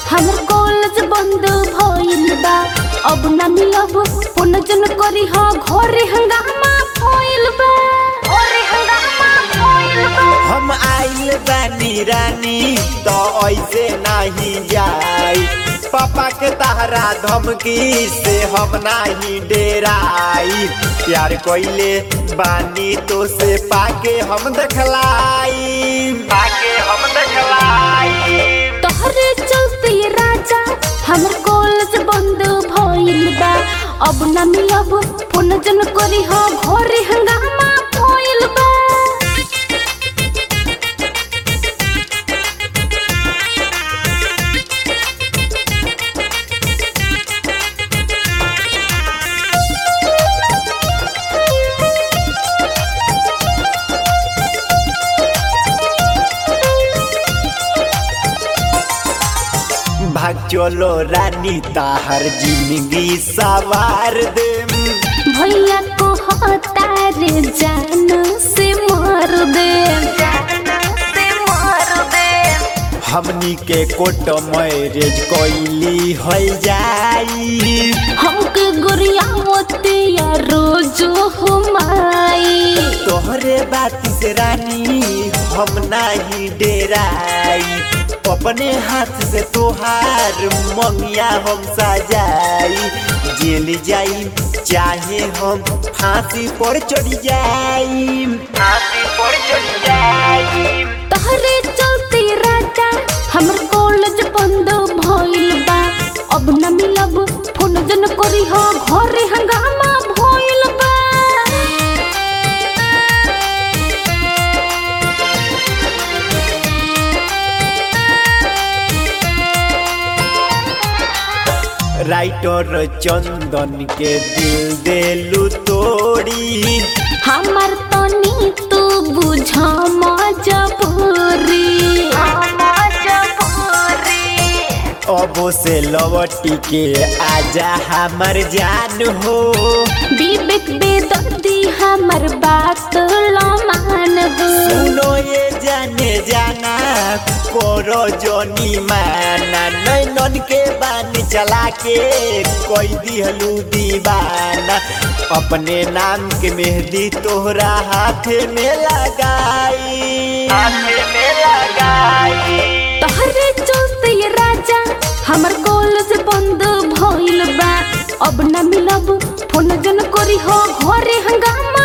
हमर कॉलेज बंद भइल बा अब ना मिलब फोन जन करी हा घरे हंगामा भइल बा घरे हंगामा भइल बा हम आइल बानी रानी तो ऐसे नहीं जाई पापा के तहरा धमकी से हम नहीं डेराई प्यार कोइले बानी तो से पाके हम देखलाई पाके हम देखलाई तोहरे चलते ये राजा हमर कॉलेज बंद भइल बा अब ना मिलब फोन जन करी हा घरे हंगामा भइल बा भाग चलो रानी ताहर जिंदगी सवार दे भैया को हतार जान से मार दे से मार दे हमनी के कोट मैरेज कोइली हो जाई हमके गुरियावते या रोज हुमाई तोहरे बात से रानी हम नाही डेराई अपने हाथ से तोहार मंगिया हम सजाई जेल जाई चाहे हम फांसी पर चढ़ जाई फांसी पर चढ़ जाई तहरे चलते राजा हमर कॉलेज बंद भइल बा अब न मिलब फोन जन करी हा घरे हंगामा भइल बा राइटर चंदन के दिल देलू तोड़ी हमर तनी तू बुझ मजबूरी अब से लवटी के आजा हमर जान हो विवेक बेदर्दी हमर बात लमान हो सुनो ये जाने जाना करो जोनी माना नैनन के बान चला के कोई दिहलू दीवाना अपने नाम के मेहंदी तोहरा हाथ में लगाई हाथ में लगाई तहरे चलते ये राजा हमर कॉलेज बंद भइल बा अब न मिलब फोन जन करी हो घरे हंगामा